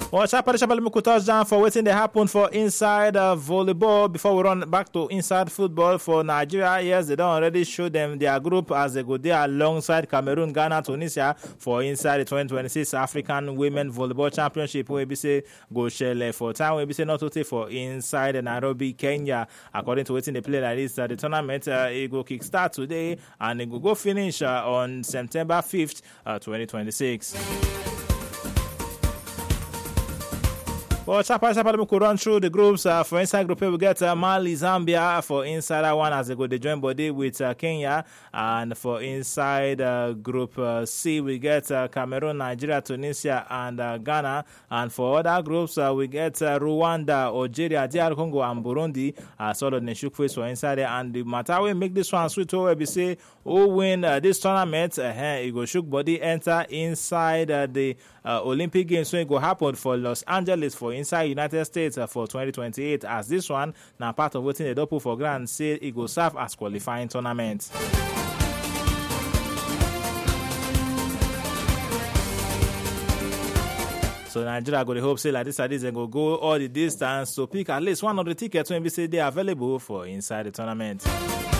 Well, sharply, sharply, make we touch down for wetin dey happen for inside uh, volleyball before we run back to inside football for Nigeria. Yes, they don already show them their group as they go there alongside Cameroon, Ghana, Tunisia for inside the 2026 African Women Volleyball Championship wey be say go shele for time wey be say not to take for inside Nairobi, Kenya. According to wetin dey play like this, uh, the tournament uh, e go kick start today and e go go finish uh, on September 5th, uh, 2026. Well, Chapa Chapa, we could run through the groups. Uh, for inside group A, we get uh, Mali, Zambia for inside that one as they go they join body with uh, Kenya. And for inside uh, group uh, C, we get uh, Cameroon, Nigeria, Tunisia, and uh, Ghana. And for other groups, uh, we get uh, Rwanda, Algeria, DR Congo, and Burundi. Uh, sort of shook face for inside there. And the matter we make this one sweet over we say who win uh, this tournament, uh, it go shook body enter inside uh, the uh, Olympic Games. So it go happen for Los Angeles for inside United States uh, for 2028 as this one now part of wetin they put for ground say it go serve as qualifying tournament. So Nigeria go dey hope say like this like this dem go go all the distance to pick at least one of the tickets wey be say dey available for inside the tournament.